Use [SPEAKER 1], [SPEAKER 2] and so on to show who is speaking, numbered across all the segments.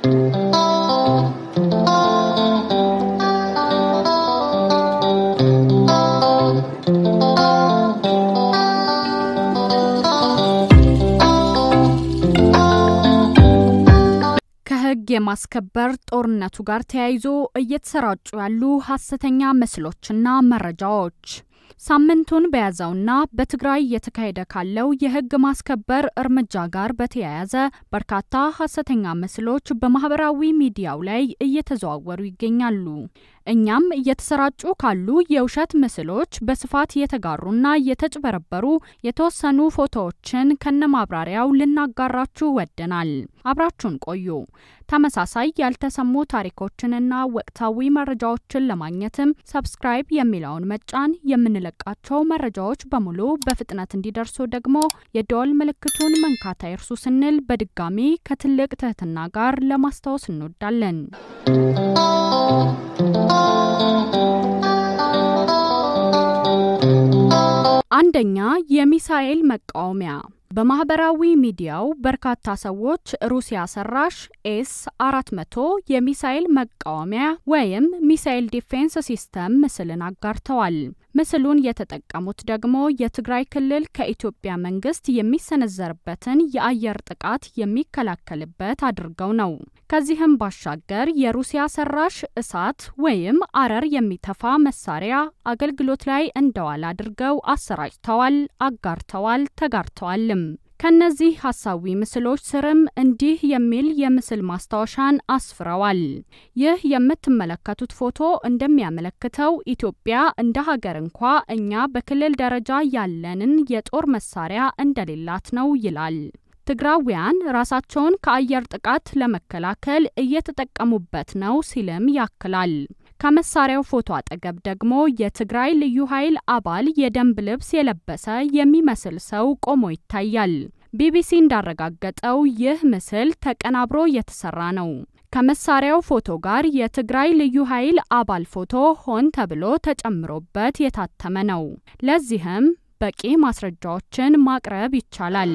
[SPEAKER 1] ከሕግ የማስከበር ጦርነቱ ጋር ተያይዞ እየተሰራጩ ያሉ ሐሰተኛ ምስሎችና መረጃዎች ሳምንቱን በያዘውና በትግራይ እየተካሄደ ካለው የሕግ ማስከበር እርምጃ ጋር በተያያዘ በርካታ ሐሰተኛ ምስሎች በማህበራዊ ሚዲያው ላይ እየተዘዋወሩ ይገኛሉ። እኛም እየተሰራጩ ካሉ የውሸት ምስሎች በስፋት የተጋሩና የተጭበረበሩ የተወሰኑ ፎቶዎችን ከነማብራሪያው ልናጋራችሁ ወደናል። አብራችሁን ቆዩ። ተመሳሳይ ያልተሰሙ ታሪኮችንና ወቅታዊ መረጃዎችን ለማግኘትም ሰብስክራይብ የሚለውን መጫን፣ የምንለቃቸው መረጃዎች በሙሉ በፍጥነት እንዲደርሱ ደግሞ የደወል ምልክቱን መንካት አይርሱ ስንል በድጋሚ ከትልቅ ትህትና ጋር ለማስታወስ እንወዳለን። አንደኛ የሚሳኤል መቃወሚያ በማህበራዊ ሚዲያው በርካታ ሰዎች ሩሲያ ሰራሽ ኤስ 400 የሚሳኤል መቃወሚያ ወይም ሚሳኤል ዲፌንስ ሲስተም ምስልን አጋርተዋል። ምስሉን የተጠቀሙት ደግሞ የትግራይ ክልል ከኢትዮጵያ መንግስት የሚሰነዘርበትን የአየር ጥቃት የሚከላከልበት አድርገው ነው። ከዚህም ባሻገር የሩሲያ ሰራሽ እሳት ወይም አረር የሚተፋ መሳሪያ አገልግሎት ላይ እንደዋል አድርገው አሰራጭተዋል፣ አጋርተዋል፣ ተጋርተዋልም። ከነዚህ ሀሳዊ ምስሎች ስርም እንዲህ የሚል የምስል ማስታወሻን አስፍረዋል። ይህ የምትመለከቱት ፎቶ እንደሚያመለክተው ኢትዮጵያ እንደ ሀገር እንኳ እኛ በክልል ደረጃ ያለንን የጦር መሳሪያ እንደሌላት ነው ይላል። ትግራውያን ራሳቸውን ከአየር ጥቃት ለመከላከል እየተጠቀሙበት ነው ሲልም ያክላል። ከመሳሪያው ፎቶ አጠገብ ደግሞ የትግራይ ልዩ ኃይል አባል የደንብ ልብስ የለበሰ የሚመስል ሰው ቆሞ ይታያል። ቢቢሲ እንዳረጋገጠው ይህ ምስል ተቀናብሮ የተሰራ ነው። ከመሳሪያው ፎቶ ጋር የትግራይ ልዩ ኃይል አባል ፎቶ ሆን ተብሎ ተጨምሮበት የታተመ ነው። ለዚህም በቂ ማስረጃዎችን ማቅረብ ይቻላል።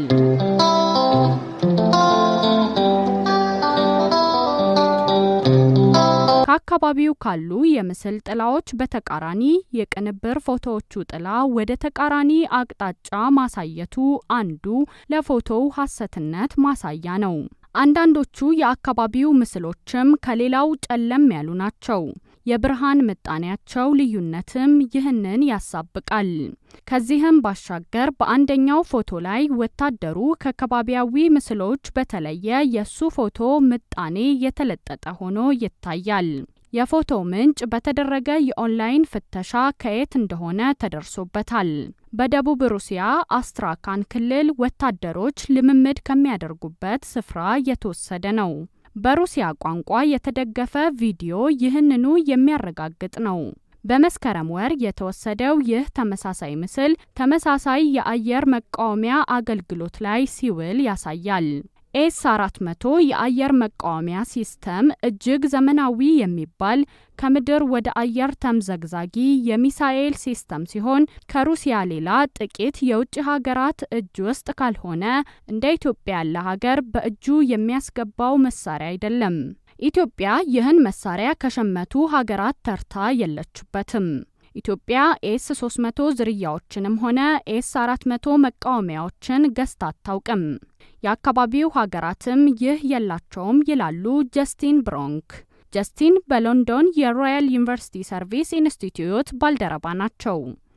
[SPEAKER 1] ከአካባቢው ካሉ የምስል ጥላዎች በተቃራኒ የቅንብር ፎቶዎቹ ጥላ ወደ ተቃራኒ አቅጣጫ ማሳየቱ አንዱ ለፎቶው ሐሰትነት ማሳያ ነው። አንዳንዶቹ የአካባቢው ምስሎችም ከሌላው ጨለም ያሉ ናቸው። የብርሃን ምጣኔያቸው ልዩነትም ይህንን ያሳብቃል። ከዚህም ባሻገር በአንደኛው ፎቶ ላይ ወታደሩ ከከባቢያዊ ምስሎች በተለየ የሱ ፎቶ ምጣኔ የተለጠጠ ሆኖ ይታያል። የፎቶው ምንጭ በተደረገ የኦንላይን ፍተሻ ከየት እንደሆነ ተደርሶበታል። በደቡብ ሩሲያ አስትራካን ክልል ወታደሮች ልምምድ ከሚያደርጉበት ስፍራ የተወሰደ ነው። በሩሲያ ቋንቋ የተደገፈ ቪዲዮ ይህንኑ የሚያረጋግጥ ነው። በመስከረም ወር የተወሰደው ይህ ተመሳሳይ ምስል ተመሳሳይ የአየር መቃወሚያ አገልግሎት ላይ ሲውል ያሳያል። ኤስ 400 የአየር መቃወሚያ ሲስተም እጅግ ዘመናዊ የሚባል ከምድር ወደ አየር ተምዘግዛጊ የሚሳኤል ሲስተም ሲሆን ከሩሲያ ሌላ ጥቂት የውጭ ሀገራት እጅ ውስጥ ካልሆነ እንደ ኢትዮጵያ ያለ ሀገር በእጁ የሚያስገባው መሳሪያ አይደለም። ኢትዮጵያ ይህን መሳሪያ ከሸመቱ ሀገራት ተርታ የለችበትም። ኢትዮጵያ ኤስ 300 ዝርያዎችንም ሆነ ኤስ 400 መቃወሚያዎችን ገዝታ አታውቅም። የአካባቢው ሀገራትም ይህ የላቸውም ይላሉ ጀስቲን ብሮንክ። ጀስቲን በሎንዶን የሮያል ዩኒቨርሲቲ ሰርቪስ ኢንስቲትዩት ባልደረባ ናቸው።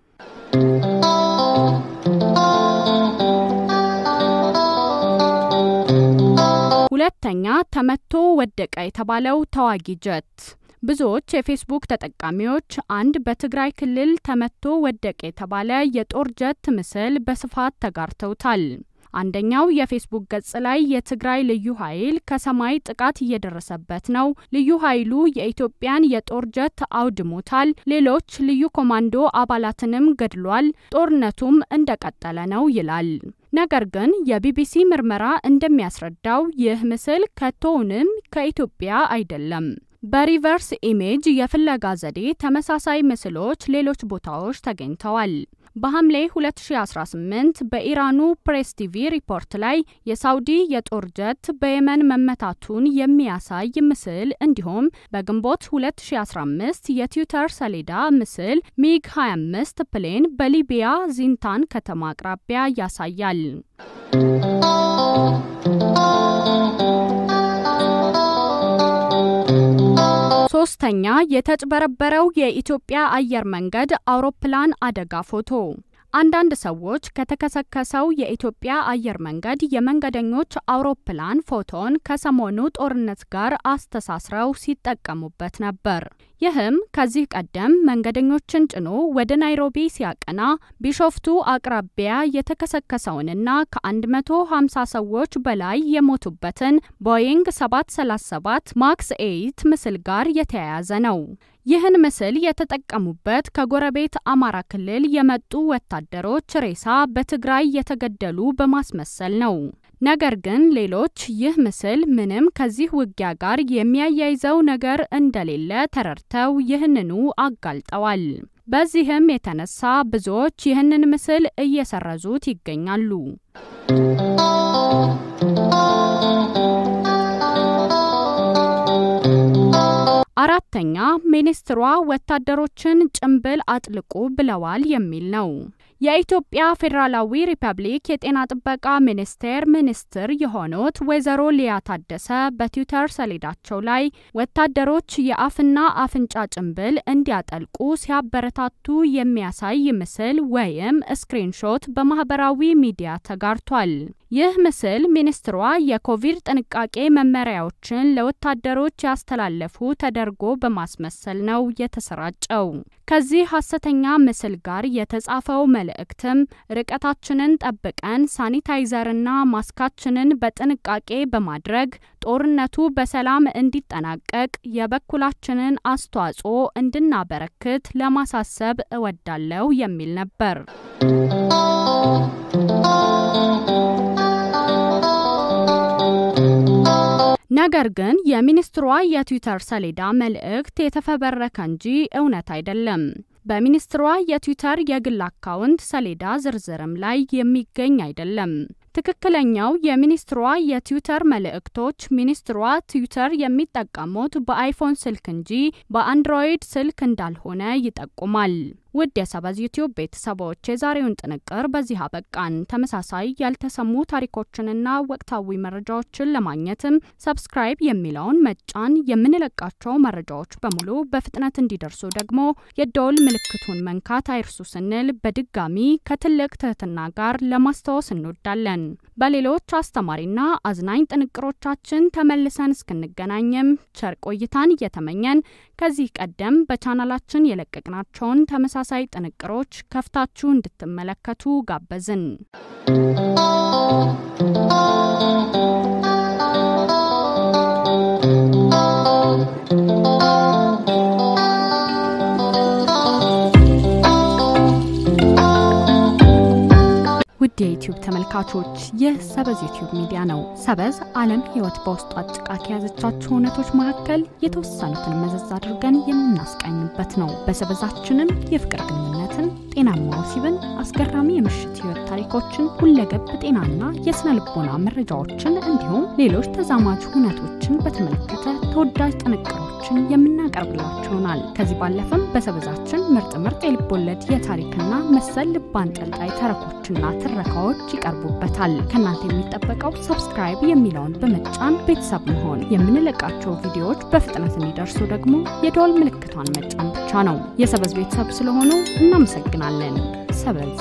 [SPEAKER 1] ሁለተኛ ተመቶ ወደቀ የተባለው ተዋጊ ጀት ብዙዎች የፌስቡክ ተጠቃሚዎች አንድ በትግራይ ክልል ተመቶ ወደቀ የተባለ የጦር ጀት ምስል በስፋት ተጋርተውታል። አንደኛው የፌስቡክ ገጽ ላይ የትግራይ ልዩ ኃይል ከሰማይ ጥቃት እየደረሰበት ነው፣ ልዩ ኃይሉ የኢትዮጵያን የጦር ጀት አውድሞታል፣ ሌሎች ልዩ ኮማንዶ አባላትንም ገድሏል፣ ጦርነቱም እንደቀጠለ ነው ይላል። ነገር ግን የቢቢሲ ምርመራ እንደሚያስረዳው ይህ ምስል ከቶውንም ከኢትዮጵያ አይደለም። በሪቨርስ ኢሜጅ የፍለጋ ዘዴ ተመሳሳይ ምስሎች ሌሎች ቦታዎች ተገኝተዋል። በሐምሌ 2018 በኢራኑ ፕሬስ ቲቪ ሪፖርት ላይ የሳውዲ የጦር ጀት በየመን መመታቱን የሚያሳይ ምስል እንዲሁም በግንቦት 2015 የትዊተር ሰሌዳ ምስል ሚግ 25 ፕሌን በሊቢያ ዚንታን ከተማ አቅራቢያ ያሳያል። ሶስተኛ የተጭበረበረው የኢትዮጵያ አየር መንገድ አውሮፕላን አደጋ ፎቶ። አንዳንድ ሰዎች ከተከሰከሰው የኢትዮጵያ አየር መንገድ የመንገደኞች አውሮፕላን ፎቶን ከሰሞኑ ጦርነት ጋር አስተሳስረው ሲጠቀሙበት ነበር። ይህም ከዚህ ቀደም መንገደኞችን ጭኖ ወደ ናይሮቢ ሲያቀና ቢሾፍቱ አቅራቢያ የተከሰከሰውንና ከ150 ሰዎች በላይ የሞቱበትን ቦይንግ 737 ማክስ 8 ምስል ጋር የተያያዘ ነው። ይህን ምስል የተጠቀሙበት ከጎረቤት አማራ ክልል የመጡ ወታደሮች ሬሳ በትግራይ የተገደሉ በማስመሰል ነው። ነገር ግን ሌሎች ይህ ምስል ምንም ከዚህ ውጊያ ጋር የሚያያይዘው ነገር እንደሌለ ተረድተው ይህንኑ አጋልጠዋል። በዚህም የተነሳ ብዙዎች ይህንን ምስል እየሰረዙት ይገኛሉ። አራተኛ ሚኒስትሯ ወታደሮችን ጭንብል አጥልቁ ብለዋል የሚል ነው። የኢትዮጵያ ፌዴራላዊ ሪፐብሊክ የጤና ጥበቃ ሚኒስቴር ሚኒስትር የሆኑት ወይዘሮ ሊያ ታደሰ በትዊተር ሰሌዳቸው ላይ ወታደሮች የአፍና አፍንጫ ጭንብል እንዲያጠልቁ ሲያበረታቱ የሚያሳይ ምስል ወይም ስክሪንሾት በማህበራዊ ሚዲያ ተጋርቷል። ይህ ምስል ሚኒስትሯ የኮቪድ ጥንቃቄ መመሪያዎችን ለወታደሮች ያስተላለፉ ተደርጎ በማስመሰል ነው የተሰራጨው። ከዚህ ሐሰተኛ ምስል ጋር የተጻፈው መልእክትም ርቀታችንን ጠብቀን ሳኒታይዘርና ማስካችንን በጥንቃቄ በማድረግ ጦርነቱ በሰላም እንዲጠናቀቅ የበኩላችንን አስተዋጽኦ እንድናበረክት ለማሳሰብ እወዳለሁ የሚል ነበር። ነገር ግን የሚኒስትሯ የትዊተር ሰሌዳ መልእክት የተፈበረከ እንጂ እውነት አይደለም። በሚኒስትሯ የትዊተር የግል አካውንት ሰሌዳ ዝርዝርም ላይ የሚገኝ አይደለም። ትክክለኛው የሚኒስትሯ የትዊተር መልእክቶች ሚኒስትሯ ትዊተር የሚጠቀሙት በአይፎን ስልክ እንጂ በአንድሮይድ ስልክ እንዳልሆነ ይጠቁማል። ውድ የሰበዝ ዩቲዩብ ቤተሰቦች የዛሬውን ጥንቅር በዚህ አበቃን። ተመሳሳይ ያልተሰሙ ታሪኮችንና ወቅታዊ መረጃዎችን ለማግኘትም ሰብስክራይብ የሚለውን መጫን፣ የምንለቃቸው መረጃዎች በሙሉ በፍጥነት እንዲደርሱ ደግሞ የደወል ምልክቱን መንካት አይርሱ ስንል በድጋሚ ከትልቅ ትህትና ጋር ለማስታወስ እንወዳለን። በሌሎች አስተማሪና አዝናኝ ጥንቅሮቻችን ተመልሰን እስክንገናኝም ቸር ቆይታን እየተመኘን ከዚህ ቀደም በቻናላችን የለቀቅናቸውን ተመሳሳይ ጥንቅሮች ከፍታችሁ እንድትመለከቱ ጋበዝን። ውድ የዩቲዩብ ተመልካቾች ይህ ሰበዝ ዩቲዩብ ሚዲያ ነው። ሰበዝ ዓለም ሕይወት በውስጡ አጭቃ ከያዘቻቸው እውነቶች መካከል የተወሰኑትን መዘዝ አድርገን የምናስቃኝበት ነው። በሰበዛችንም የፍቅር ግንኙነትን፣ ጤናማ ወሲብን፣ አስገራሚ የምሽት ሕይወት ታሪኮችን፣ ሁለገብ ጤናና የስነ ልቦና መረጃዎችን እንዲሁም ሌሎች ተዛማጅ እውነቶችን በተመለከተ ተወዳጅ ጥንቅሮችን የምናቀርብላችሁ ይሆናል። ከዚህ ባለፈም በሰበዛችን ምርጥ ምርጥ የልቦለድ የታሪክና መሰል ልብ አንጠልጣይ ተረኮችና ትረካዎች ይቀርቡበታል። ከእናንተ የሚጠበቀው ሰብስክራይብ የሚለውን በመጫን ቤተሰብ መሆን፣ የምንለቃቸው ቪዲዮዎች በፍጥነት እንዲደርሱ ደግሞ የደወል ምልክቷን መጫን ብቻ ነው። የሰበዝ ቤተሰብ ስለሆኑ እናመሰግናለን። ሰበዝ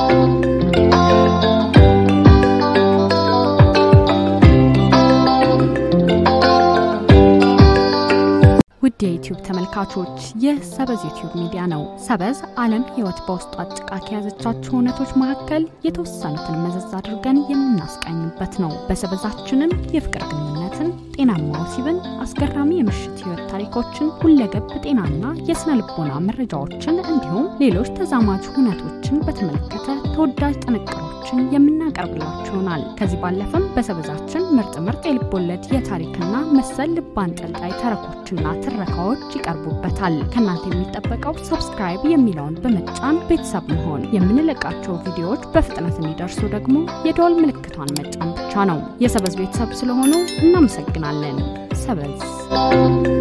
[SPEAKER 1] ውድ የዩቲዩብ ተመልካቾች ይህ ሰበዝ ዩቲዩብ ሚዲያ ነው። ሰበዝ ዓለም ሕይወት በውስጡ አጭቃ ከያዘቻቸው እውነቶች መካከል የተወሰኑትን መዘዝ አድርገን የምናስቃኝበት ነው። በሰበዛችንም የፍቅር ግንኙነትን፣ ጤናማ ወሲብን፣ አስገራሚ የምሽት ሕይወት ታሪኮችን፣ ሁለገብ ጤናና የስነ ልቦና መረጃዎችን እንዲሁም ሌሎች ተዛማጅ እውነቶችን በተመለከተ ተወዳጅ ጥንቅሮች ዝግጅቶችን የምናቀርብላችሁ ይሆናል። ከዚህ ባለፈም በሰበዛችን ምርጥ ምርጥ የልብ ወለድ የታሪክና መሰል ልብ አንጠልጣይ ተረኮችና ትረካዎች ይቀርቡበታል። ከእናንተ የሚጠበቀው ሰብስክራይብ የሚለውን በመጫን ቤተሰብ መሆን፣ የምንለቃቸው ቪዲዮዎች በፍጥነት እንዲደርሱ ደግሞ የደወል ምልክቷን መጫን ብቻ ነው። የሰበዝ ቤተሰብ ስለሆኑ እናመሰግናለን። ሰበዝ